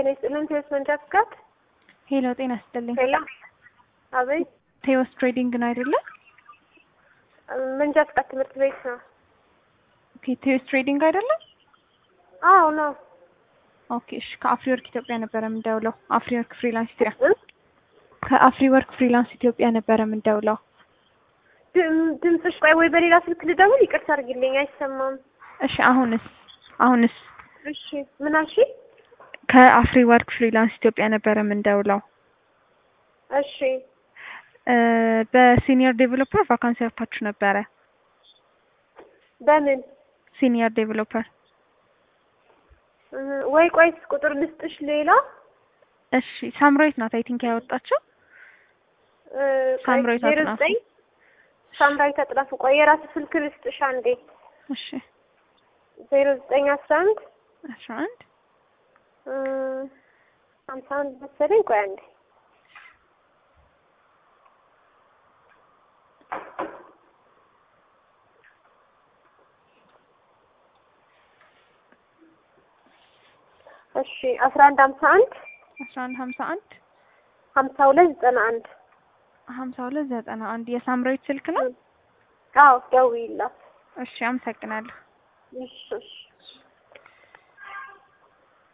ጤና ይስጥልን። ቴዎስ መንጃ ፍቃድ። ሄሎ ጤና ይስጥልኝ። ሄሎ፣ አቤት። ቴዎስ ትሬዲንግ ነው አይደለ? መንጃ ፍቃድ ትምህርት ቤት ነው። ኦኬ ቴዎስ ትሬዲንግ አይደለም? አዎ ነው። ኦኬ እሺ። ከአፍሪ ወርክ ኢትዮጵያ ነበረ የምንደውለው። አፍሪ ወርክ ፍሪላንስ ኢትዮጵያ ከአፍሪ ወርክ ፍሪላንስ ኢትዮጵያ ነበረ የምንደውለው። ድም- ድምፅሽ ቆይ፣ ወይ በሌላ ስልክ ልደውል? ይቅርታ አድርጊልኝ፣ አይሰማም። እሺ አሁንስ አሁንስ እሺ፣ ምን አልሽ? ከአፍሪ ወርክ ፍሪላንስ ኢትዮጵያ ነበረ የምንደውለው። እሺ፣ እ በሲኒየር ዴቨሎፐር ቫካንሲ አውጥታችሁ ነበረ። በምን ሲኒየር ዴቨሎፐር እ ወይ ቆይስ ቁጥር ልስጥሽ ሌላ እሺ ሳምራዊት ናት አይ ቲንክ ያወጣችው። እ ቆይ፣ ሳምራዊት ዜሮ አጥናፉ። ዘጠኝ ሳምራዊት አጥናፉ። ቆይ የራስ ስልክ ልስጥሽ አንዴ። እሺ ዜሮ ዘጠኝ አስራ አንድ አስራ አንድ እ ሀምሳ አንድ መሰለኝ። ቆይ አንዴ እሺ አስራ አንድ ሀምሳ አንድ አስራ አንድ ሀምሳ አንድ ሀምሳ ሁለት ዘጠና አንድ ሀምሳ ሁለት ዘጠና አንድ የሳምራዊት ስልክ ነው። አዎ ደውዪላት። እሺ አመሰግናለሁ። እሺ እሺ